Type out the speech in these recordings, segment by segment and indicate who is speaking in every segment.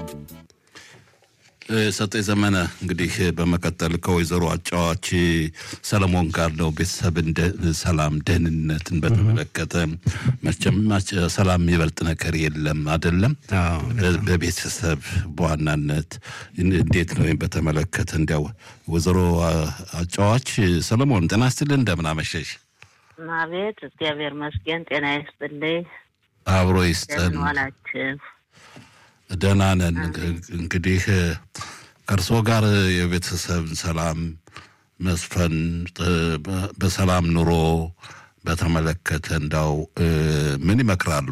Speaker 1: ሰጠኝ ዘመነ እንግዲህ በመቀጠል ከወይዘሮ አጫዋች ሰለሞን ጋር ነው ቤተሰብን ሰላም ደህንነትን በተመለከተ መቼም ሰላም የሚበልጥ ነገር የለም አይደለም በቤተሰብ በዋናነት እንዴት ነው ወይም በተመለከተ እንዲያው ወይዘሮ አጫዋች ሰለሞን ጤና ይስጥልን እንደምን አመሸሽ
Speaker 2: አቤት እግዚአብሔር መስገን ጤና ይስጥልኝ
Speaker 1: አብሮ ይስጠን
Speaker 2: ዋላችሁ
Speaker 1: ደህና ነን። እንግዲህ ከእርስዎ ጋር የቤተሰብ ሰላም መስፈን በሰላም ኑሮ በተመለከተ እንዳው ምን ይመክራሉ?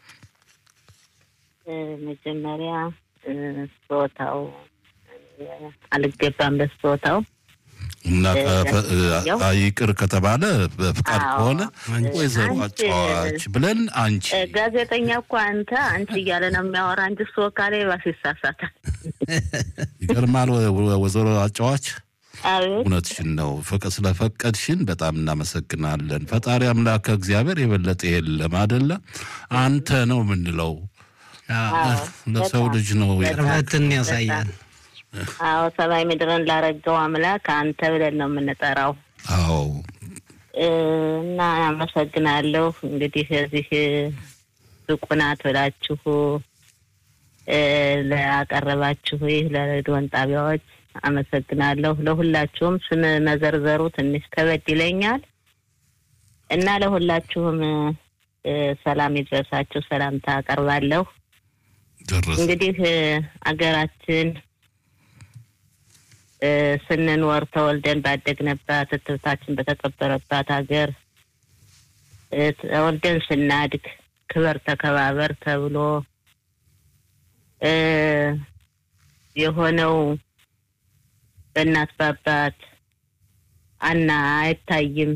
Speaker 2: መጀመሪያ ስጦታው አልገባም በስጦታው
Speaker 1: እና ይቅር ከተባለ በፍቃድ ከሆነ ወይዘሮ አጫዋች ብለን አንቺ
Speaker 2: ጋዜጠኛ እኮ አንተ አንቺ እያለ ነው የሚያወራ እንጂ እሱ ካለ ባስ ይሳሳታል።
Speaker 1: ይገርማል። ወይዘሮ አጫዋች
Speaker 2: አቤት
Speaker 1: እውነትሽን ነው። ፍቅ ስለፈቀድሽን በጣም እናመሰግናለን። ፈጣሪ አምላክ እግዚአብሔር የበለጠ የለም አደለ? አንተ ነው የምንለው ለሰው ልጅ ነው
Speaker 3: ቅርበትን ያሳያል።
Speaker 2: አዎ ሰማይ ምድርን ላረገው አምላክ አንተ ብለን ነው የምንጠራው።
Speaker 1: አዎ
Speaker 2: እና አመሰግናለሁ። እንግዲህ እዚህ ብቁ ናት ብላችሁ ላቀረባችሁ ይህ ለሬዲዮን ጣቢያዎች አመሰግናለሁ። ለሁላችሁም ስም መዘርዘሩ ትንሽ ከበድ ይለኛል እና ለሁላችሁም ሰላም ይድረሳችሁ፣ ሰላምታ አቀርባለሁ።
Speaker 1: ደረሰ
Speaker 2: እንግዲህ አገራችን ስንኖር ተወልደን ባደግንባት እትብታችን በተቀበረባት ሀገር ተወልደን ስናድግ ክበር ተከባበር ተብሎ የሆነው በእናት በአባት አና አይታይም።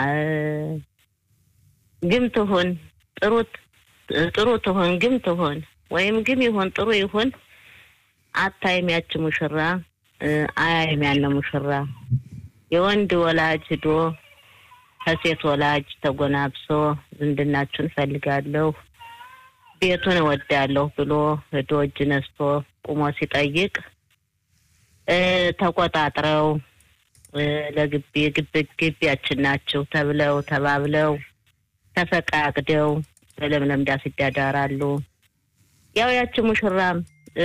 Speaker 2: ግም ትሁን ጥሩ ጥሩ ትሁን ግም ትሁን ወይም ግም ይሁን ጥሩ ይሁን አታይም ያች ሙሽራ አያይም ያለ ሙሽራ የወንድ ወላጅ ሂዶ ከሴት ወላጅ ተጎናብሶ ዝምድናችሁን እፈልጋለሁ ቤቱን እወዳለሁ ብሎ ሂዶ እጅ ነስቶ ቁሞ ሲጠይቅ ተቆጣጥረው ለግቢ ግብ ግቢያችን ናችሁ ተብለው ተባብለው ተፈቃቅደው በለምለም ዳስ ይዳዳራሉ። ያው ያች ሙሽራም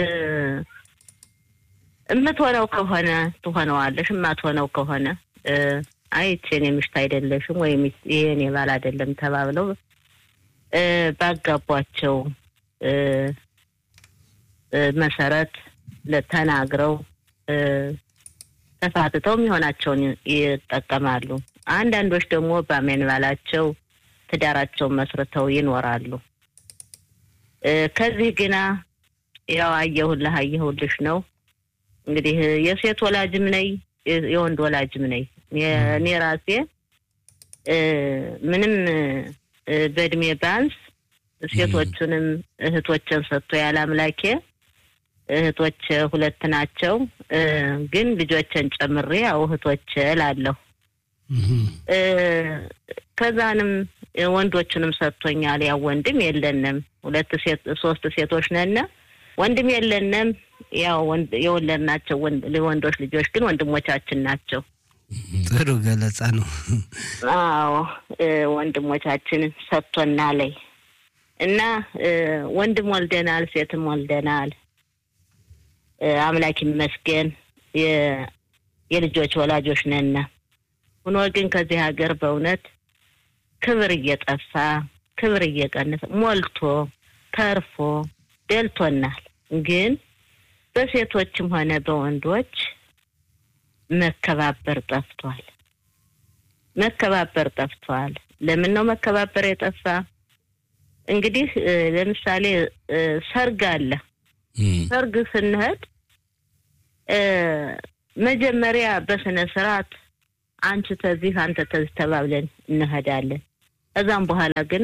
Speaker 2: እምትሆነው ከሆነ ትሆነዋለሽ፣ እማትሆነው ከሆነ አይ ይቺ የኔ ምሽት አይደለሽም ወይም ይሄ የኔ ባል አይደለም ተባብለው ባጋቧቸው መሰረት ተናግረው ተፋትተው የሚሆናቸውን ይጠቀማሉ። አንዳንዶች ደግሞ በአሜን ባላቸው ትዳራቸውን መስርተው ይኖራሉ። ከዚህ ግና ያው አየሁልህ አየሁልሽ ነው። እንግዲህ የሴት ወላጅም ነኝ የወንድ ወላጅም ነኝ። እኔ ራሴ ምንም በእድሜ ባንስ ሴቶቹንም እህቶችን ሰጥቶ ያለ አምላኬ እህቶች ሁለት ናቸው። ግን ልጆችን ጨምሬ ያው እህቶች እላለሁ። ከዛንም ወንዶቹንም ሰጥቶኛል። ያው ወንድም የለንም፣ ሁለት ሴት ሶስት ሴቶች ነን። ወንድም የለንም። ያው የወለድናቸው ወንዶች ልጆች ግን ወንድሞቻችን ናቸው።
Speaker 3: ጥሩ ገለጻ ነው።
Speaker 2: አዎ ወንድሞቻችን ሰጥቶና ላይ እና ወንድም ወልደናል፣ ሴትም ወልደናል። አምላክ ይመስገን የልጆች ወላጆች ነን። ሆኖ ግን ከዚህ ሀገር በእውነት ክብር እየጠፋ ክብር እየቀነሰ ሞልቶ ተርፎ ደልቶናል። ግን በሴቶችም ሆነ በወንዶች መከባበር ጠፍቷል። መከባበር ጠፍቷል። ለምን ነው መከባበር የጠፋ? እንግዲህ ለምሳሌ ሰርግ አለ። ሰርግ ስንሄድ መጀመሪያ በስነ ስርዓት አንቺ ተዚህ አንተ ተዚህ ተባብለን እንሄዳለን። ከዛም በኋላ ግና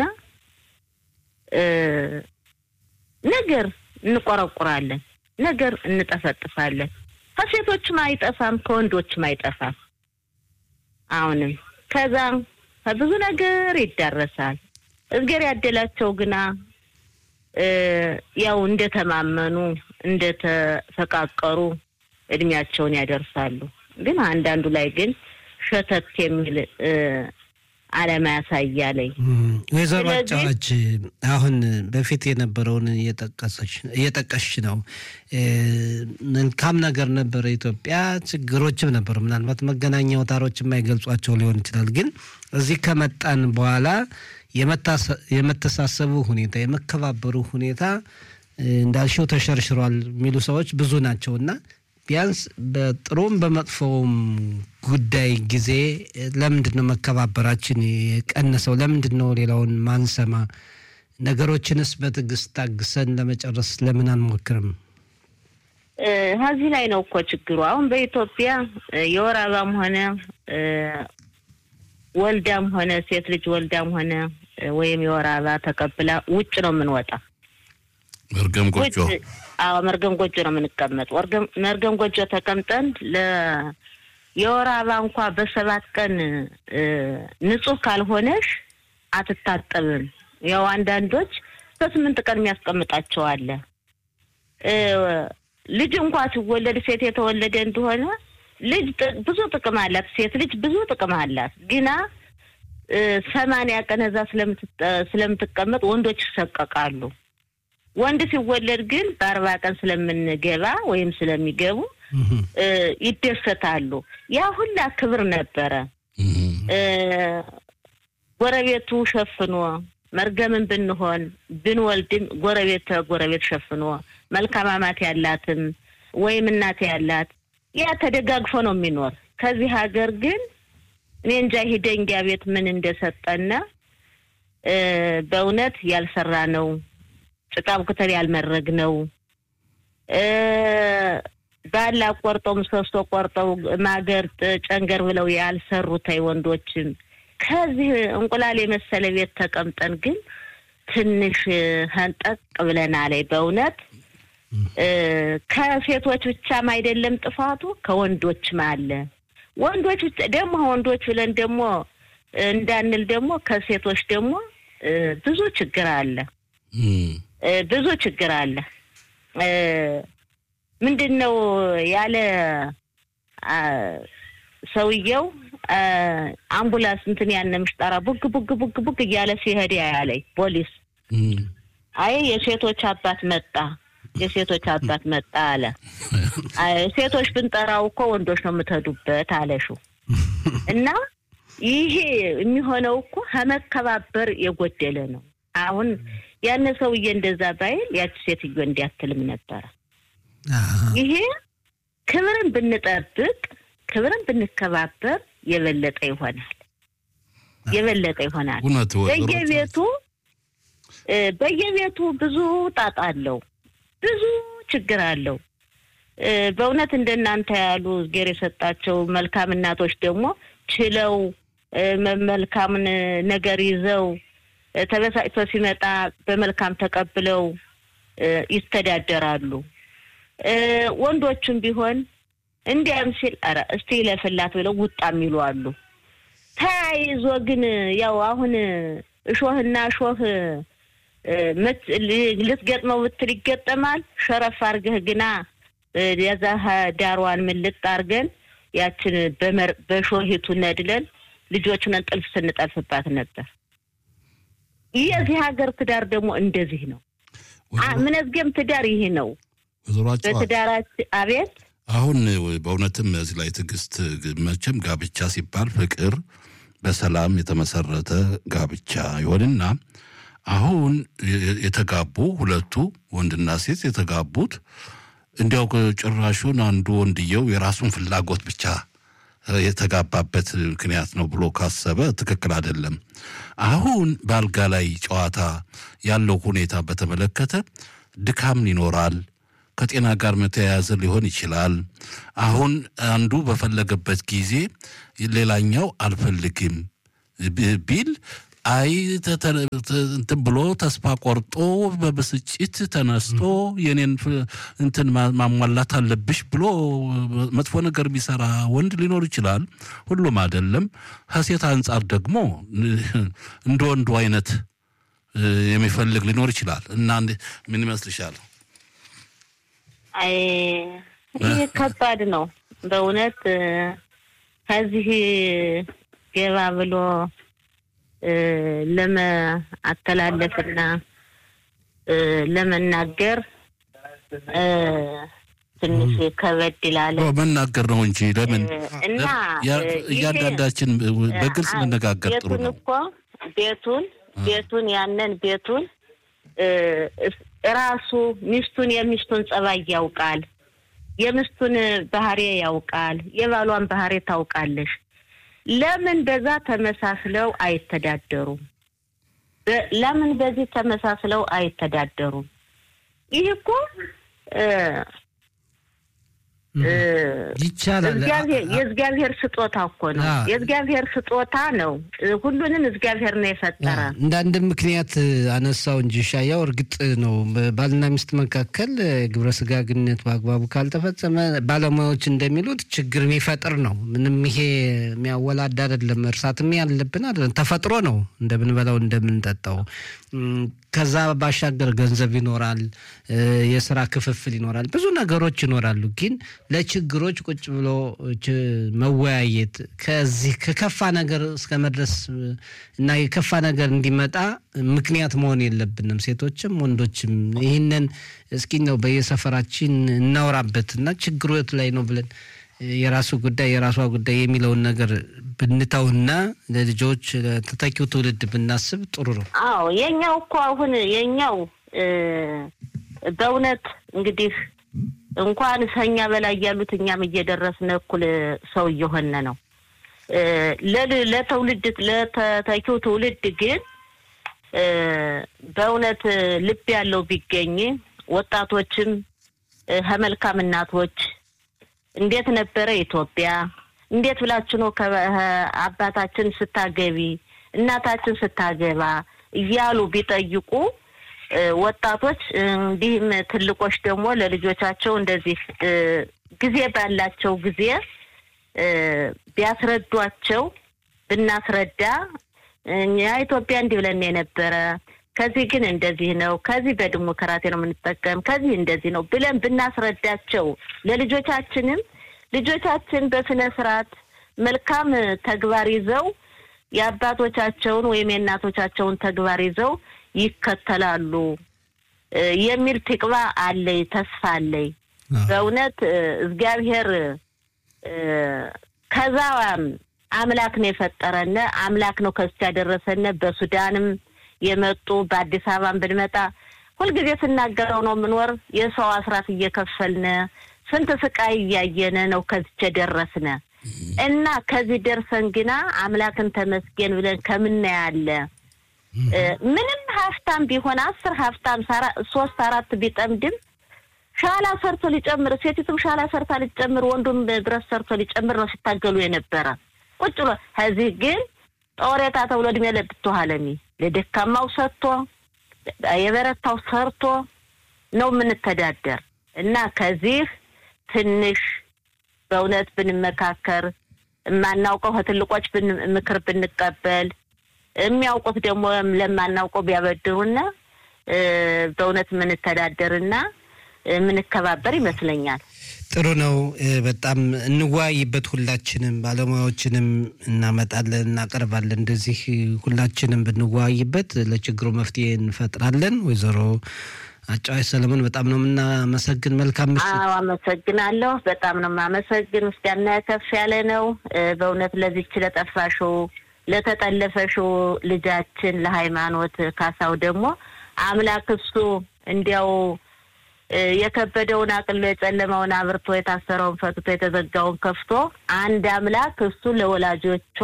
Speaker 2: ነገር እንቆረቁራለን፣ ነገር እንጠፈጥፋለን። ከሴቶችም አይጠፋም፣ ከወንዶችም አይጠፋም። አሁንም ከዛ ከብዙ ነገር ይዳረሳል። እዝጌር ያደላቸው ግና ያው እንደተማመኑ እንደተፈቃቀሩ እድሜያቸውን ያደርሳሉ። ግን አንዳንዱ ላይ ግን ሸተት የሚል አለማ ያሳያለኝ።
Speaker 3: ወይዘሮ
Speaker 2: ስለዚህ-
Speaker 3: አጫዋች አሁን በፊት የነበረውን እየጠቀሽ ነው። እ፣ መልካም ነገር ነበረ ኢትዮጵያ፣ ችግሮችም ነበሩ። ምናልባት መገናኛ አውታሮች የማይገልጿቸው ሊሆን ይችላል። ግን እዚህ ከመጣን በኋላ የመታሰ- የመተሳሰቡ ሁኔታ የመከባበሩ ሁኔታ እ፣ እንዳልሽው ተሸርሽሯል የሚሉ ሰዎች ብዙ ናቸው እና ቢያንስ በጥሩም በመጥፎውም ጉዳይ ጊዜ እ፣ ለምንድን ነው መከባበራችን የቀነሰው? ለምንድን ነው ሌላውን ማንሰማ? ነገሮችንስ በትዕግስት ታግሰን ለመጨረስ ለምን አንሞክርም?
Speaker 2: እ፣ ከዚህ ላይ ነው እኮ ችግሩ። አሁን በኢትዮጵያ እ፣ የወር አበባም ሆነ እ፣ ወልዳም ሆነ ሴት ልጅ ወልዳም ሆነ እ፣ ወይም የወር አበባ ተቀብላ ውጭ ነው የምንወጣ
Speaker 1: መርገም ጎጆ
Speaker 2: ውጭ አዎ መርገም ጎጆ ነው የምንቀመጥ። ወርገም- መርገም ጎጆ ተቀምጠን ለ የወር አበባ እንኳ በሰባት ቀን እ፣ ንጹህ ካልሆነሽ አትታጠብም። ያው አንዳንዶች በስምንት ቀን የሚያስቀምጣቸው አለ። እ፣ ልጅ እንኳ ሲወለድ ሴት የተወለደ እንደሆነ ልጅ ጥ- ብዙ ጥቅም አላት። ሴት ልጅ ብዙ ጥቅም አላት። ግና እ፣ ሰማንያ ቀን እዛ ስለምትጠ- ስለምትቀመጥ ወንዶች ይሰቀቃሉ። ወንድ ሲወለድ ግን በአርባ ቀን ስለምንገባ ወይም ስለሚገቡ እ፣ ይደሰታሉ። ያ ሁላ ክብር ነበረ።
Speaker 1: እም፣
Speaker 2: እ፣ ጎረቤቱ ሸፍኖ መርገምን ብንሆን ብንወልድም ጎረቤት ጎረቤት ሸፍኖ መልካም አማት ያላትም ወይም እናት ያላት ያ ተደጋግፎ ነው የሚኖር። ከዚህ ሀገር ግን እኔ እንጃ ይሄ ደንጊያ ቤት ምን እንደሰጠነ እ፣ በእውነት ያልሰራ ነው ጭቃ ብክተል ያልመረግ ነው እ፣ ባላ ቆርጠው ምሰሶ ቆርጠው ማገር ጥ- ጨንገር ብለው ያልሰሩታይ ወንዶችም ከዚህ እንቁላል የመሰለ ቤት ተቀምጠን ግን ትንሽ ህንጠቅ ብለናል። በእውነት እ፣ ከሴቶች ብቻም አይደለም ጥፋቱ ከወንዶችም አለ። ወንዶች ብቻ ደግሞ ወንዶች ብለን ደግሞ እንዳንል ደግሞ ከሴቶች ደግሞ እ፣ ብዙ ችግር አለ።
Speaker 1: እም፣
Speaker 2: እ፣ ብዙ ችግር አለ። እ፣ ምንድን ነው ያለ አ፣ ሰውየው አ፣ አምቡላንስ እንትን ያነ ምሽጠራ ቡግ ቡግ ቡግ ቡግ እያለ ሲሄድ ያለኝ ፖሊስ
Speaker 1: እም፣
Speaker 2: አይ የሴቶች አባት መጣ፣ የሴቶች አባት መጣ አለ። አይ ሴቶች ብንጠራው እኮ ወንዶች ነው የምትሄዱበት አለሹ እና ይሄ የሚሆነው እኮ ከመከባበር የጎደለ ነው። አሁን ያን ሰውዬ እንደዛ ባይል ያቺ ሴትዮ እንዲያትልም ነበረ።
Speaker 3: አሃ።
Speaker 2: ይሄ ክብርን ብንጠብቅ ክብርን ብንከባበር የበለጠ ይሆናል፣ የበለጠ ይሆናል።
Speaker 1: እውነት ወይዘሮ
Speaker 2: በየቤቱ እ፣ በየቤቱ ብዙ ጣጣ አለው፣ ብዙ ችግር አለው። እ፣ በእውነት እንደናንተ ያሉ እግዜር የሰጣቸው መልካም እናቶች ደግሞ ችለው እ፣ መ- መልካምን ነገር ይዘው እ፣ ተበሳጭቶ ሲመጣ በመልካም ተቀብለው እ፣ ይስተዳደራሉ። እ፣ ወንዶቹም ቢሆን እንዲያም ሲል ኧረ እስቲ ይለፍላት ብለው ውጣ የሚሉ አሉ። ተያይዞ ግን ያው አሁን እሾህና እሾህ እ፣ ምት- ል- ልትገጥመው ብትል ይገጠማል። ሸረፍ አርገህ ግና እ፣ የዛ ሀ- ዳሯን ምልጥ አርገን ያችን በመር- በሾሂቱ ነድለን ልጆቹን ጥልፍ ስንጠልፍባት ነበር። የዚህ ሀገር ትዳር ደግሞ እንደዚህ ነው። አ- ምንዝጌም ትዳር ይህ ነው።
Speaker 1: ወይዘሮ አጫዋች
Speaker 2: በትዳራችን አቤት
Speaker 1: አሁን በእውነትም እዚህ ላይ ትዕግስት መቼም ጋብቻ ሲባል ፍቅር በሰላም የተመሰረተ ጋብቻ ይሆንና አሁን የ- የተጋቡ ሁለቱ ወንድና ሴት የተጋቡት እንዲያው ጭራሹን አንዱ ወንድየው የራሱን ፍላጎት ብቻ እ፣ የተጋባበት ምክንያት ነው ብሎ ካሰበ ትክክል አይደለም። አሁን በአልጋ ላይ ጨዋታ ያለው ሁኔታ በተመለከተ ድካም ይኖራል። ከጤና ጋር መተያያዘ ሊሆን ይችላል። አሁን አንዱ በፈለገበት ጊዜ ሌላኛው አልፈልግም ብ- ቢል አይ ተ- ተ- ተ- እንትን ብሎ ተስፋ ቆርጦ በብስጭት ተነስቶ የኔን ፍ- እንትን ማ- ማሟላት አለብሽ ብሎ መጥፎ ነገር የሚሰራ ወንድ ሊኖር ይችላል። ሁሉም አይደለም። ከሴት አንጻር ደግሞ እንደ ወንዱ አይነት እ፣ የሚፈልግ ሊኖር ይችላል እና እንዴ- ምን ይመስልሻል?
Speaker 2: አይ ይህ ከባድ ነው በእውነት እ፣ ከዚህ ገባ ብሎ እ፣ ለመአተላለፍና እ፣ ለመናገር እ፣ ትንሽ ከበድ ይላል
Speaker 1: ኦ፣ መናገር ነው እንጂ ለምን
Speaker 2: እ፣ እና
Speaker 1: ያ-
Speaker 2: እ፣ ይሄ
Speaker 1: እያንዳንዳችን በግልጽ
Speaker 2: አ-
Speaker 1: መነጋገር ጥሩ
Speaker 2: ቤቱን
Speaker 1: ነው።
Speaker 2: እኮ ቤቱን ቤቱን ያንን ቤቱን እ፣ እስ- ራሱ ሚስቱን የሚስቱን ጸባይ ያውቃል። የሚስቱን ባህሪ ያውቃል። የባሏን ባህሪ ታውቃለሽ። ለምን በዛ ተመሳስለው አይተዳደሩም? በ- ለምን በዚህ ተመሳስለው አይተዳደሩም? ይህ እኮ እ፣ እ፣
Speaker 3: ይቻላል።
Speaker 2: እግዚአብሔር የእግዚአብሔር ስጦታ እኮ ነው።
Speaker 3: አዎ።
Speaker 2: የእግዚአብሔር ስጦታ ነው። ሁሉንም እግዚአብሔር ነው የፈጠረ።
Speaker 3: እንደ አንድ ምክንያት አነሳው እንጂ ሻያው እርግጥ ነው በባልና ሚስት መካከል ግብረ ስጋ ግንኙነት በአግባቡ ካልተፈጸመ ባለሙያዎች እንደሚሉት ችግር የሚፈጥር ነው። ምንም ይሄ የሚያወላድ አይደለም። እርሳትም ያለብን አይደለም። ተፈጥሮ ነው እንደምንበላው እንደምንጠጣው። እም፣ ከዛ ባሻገር ገንዘብ ይኖራል፣ እ፣ የስራ ክፍፍል ይኖራል፣ ብዙ ነገሮች ይኖራሉ። ግን ለችግሮች ቁጭ ብሎ ች- መወያየት ከዚህ ከከፋ ነገር እስከ መድረስ እ፣ እና የከፋ ነገር እንዲመጣ ምክንያት መሆን የለብንም። ሴቶችም ወንዶችም ይህንን እስኪ ነው በየሰፈራችን እናውራበት እና ችግሩ የት ላይ ነው ብለን እ፣ የራሱ ጉዳይ የራሷ ጉዳይ የሚለውን ነገር ብንተውና ለልጆች ለተተኪው ትውልድ ብናስብ ጥሩ ነው።
Speaker 2: አዎ የኛው እኮ አሁን የኛው እ፣ በእውነት እንግዲህ እንኳን ከኛ በላይ ያሉት እኛም እየደረስን እኩል ሰው እየሆነ ነው። እ፣ ለል- ለትውልድ ለተተኪው ትውልድ ግን እ፣ በእውነት ልብ ያለው ቢገኝ ወጣቶችም እ፣ ከመልካም እናቶች እንዴት ነበረ ኢትዮጵያ? እንዴት ብላችሁ ነው ከ- አባታችን ስታገቢ እናታችን ስታገባ እያሉ ቢጠይቁ እ፣ ወጣቶች እ፣ እንዲህም ትልቆች ደግሞ ለልጆቻቸው እንደዚህ እ፣ ጊዜ ባላቸው ጊዜ እ፣ ቢያስረዷቸው ብናስረዳ እኛ ኢትዮጵያ እንዲህ ብለን የነበረ ከዚህ ግን እንደዚህ ነው፣ ከዚህ በዲሞክራሲ ነው የምንጠቀም፣ ከዚህ እንደዚህ ነው ብለን ብናስረዳቸው ለልጆቻችንም ልጆቻችን በስነ ስርዓት መልካም ተግባር ይዘው የአባቶቻቸውን ወይም የእናቶቻቸውን ተግባር ይዘው ይከተላሉ እ፣ የሚል ትቅባ አለኝ፣ ተስፋ አለኝ። በእውነት እ፣ እግዚአብሔር እ፣ ከዛ አምላክ ነው የፈጠረነ አምላክ ነው ከዚህ ያደረሰነ። በሱዳንም የመጡ በአዲስ አበባን ብንመጣ ሁልጊዜ ስናገረው ነው የምንወር የሰው አስራት እየከፈልነ ስንት ስቃይ እያየነ ነው ከዚች የደረስነ እና ከዚህ ደርሰን ግና አምላክን ተመስገን ብለን ከምናያለ እ፣ ምንም ሀብታም ቢሆን አስር ሀብታም ሳራ- ሶስት አራት ቢጠምድም ሻላ ሰርቶ ሊጨምር ሴቲቱም ሻላ ሰርታ ሊጨምር ወንዱም ብረት ሰርቶ ሊጨምር ነው ሲታገሉ የነበረ ቁጭ ብሎ ከዚህ ግን ጦሬታ ተብሎ እድሜ ለብቶሃለሚ ለደካማው ሰጥቶ የበረታው ሰርቶ ነው የምንተዳደር እና ከዚህ ትንሽ በእውነት ብንመካከር የማናውቀው ከትልቆች ብን- ምክር ብንቀበል የሚያውቁት ደግሞ ለማናውቀው ቢያበድሩና እ፣ በእውነት የምንተዳደርና የምንከባበር ይመስለኛል።
Speaker 3: ጥሩ ነው። እ፣ በጣም እንወያይበት። ሁላችንም ባለሙያዎችንም እናመጣለን፣ እናቀርባለን። እንደዚህ ሁላችንም ብንወያይበት ለችግሩ መፍትሄ እንፈጥራለን። ወይዘሮ አጫዋች ሰለሞን በጣም ነው የምናመሰግን። መልካም ምሽት።
Speaker 2: አዎ አመሰግናለሁ። በጣም ነው የማመሰግን። ምስጋና ከፍ ያለ ነው። እ፣ በእውነት ለዚች ለጠፋሽው ለተጠለፈሽው ልጃችን ለሃይማኖት ካሳው ደግሞ አምላክ እሱ እንዲያው እ፣ የከበደውን አቅሎ የጨለመውን አብርቶ የታሰረውን ፈትቶ የተዘጋውን ከፍቶ አንድ አምላክ እሱ ለወላጆቿ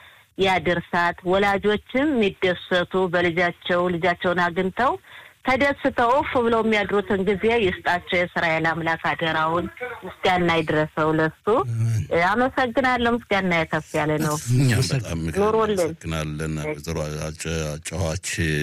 Speaker 2: ያድርሳት። ወላጆችም የሚደሰቱ በልጃቸው ልጃቸውን አግኝተው ተደስተው እፍ ብለው የሚያድሩትን ጊዜ ይስጣቸው። የእስራኤል አምላክ አደራውን ምስጋና ይድረሰው ለሱ። እ፣ አመሰግናለሁ። ምስጋና ከፍ ያለ ነው።
Speaker 1: እኛም በጣም
Speaker 2: ኑሮልን።
Speaker 1: እናመሰግናለን ወይዘሮ አጫዋች